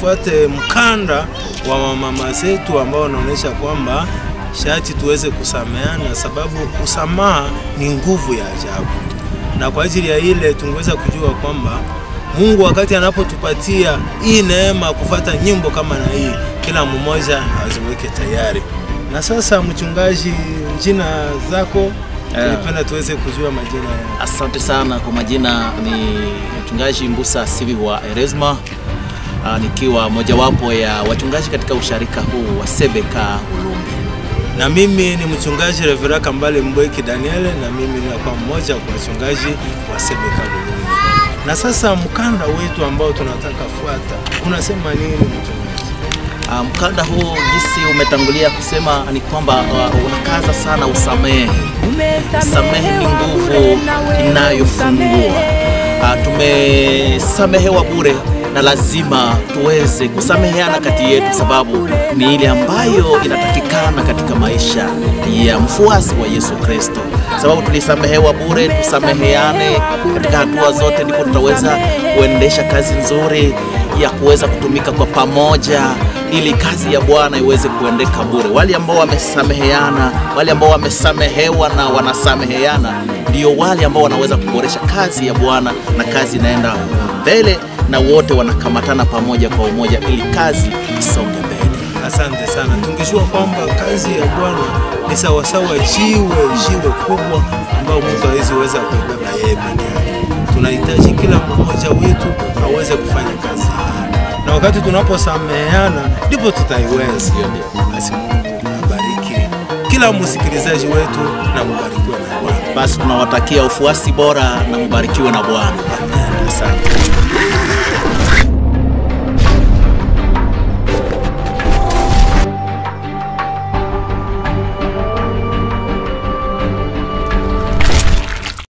tufuate mkanda wa mama zetu ambao unaonyesha kwamba shati tuweze kusameana, sababu usamaha ni nguvu ya ajabu, na kwa ajili ya ile tungeweza kujua kwamba Mungu wakati anapotupatia hii neema kufata nyimbo kama na hii, kila mmoja aziweke tayari. Na sasa, mchungaji, jina zako tulipenda tuweze kujua majina ya Asante sana kwa majina, ni mchungaji Mbusa Sivi wa Eresma, ah, nikiwa mojawapo ya wachungaji katika usharika huu wa Sebeka Ulumbi. na mimi ni mchungaji Revera Kambale Mbweki Daniel, na mimi ninakuwa mmoja wa wachungaji wa Sebeka Bulungu. Na sasa mkanda wetu ambao tunataka fuata unasema nini mchungaji? Ah, Mkanda huu jinsi umetangulia kusema ni kwamba uh, unakaza sana usamehe. Samehe ni nguvu inayofungua. Ah, Tumesamehewa bure na lazima tuweze kusameheana kati yetu, sababu ni ile ambayo inatakikana katika maisha ya mfuasi wa Yesu Kristo, sababu tulisamehewa bure. Tusameheane katika hatua zote, ndipo tutaweza kuendesha kazi nzuri ya kuweza kutumika kwa pamoja ili kazi ya Bwana iweze kuendeka bure. Wale ambao wamesameheana, wale ambao wamesamehewa na wanasameheana, ndio wale ambao wanaweza kuboresha kazi ya Bwana na kazi inaenda mbele, na wote wanakamatana pamoja kwa umoja ili kazi isonge mbele. Asante sana. Tungejua kwamba kazi ya Bwana ni sawasawa jiwe jiwe kubwa ambao mtu hawezi weza kuibeba yeye peke yake. Tunahitaji kila mmoja wetu aweze kufanya kazi hii, na wakati tunaposameheana ndipo tutaiweza. Basi Mungu abariki kila msikilizaji wetu na mubarikiwe na Bwana. Basi tunawatakia ufuasi bora na mbarikiwe na Bwana. Asante.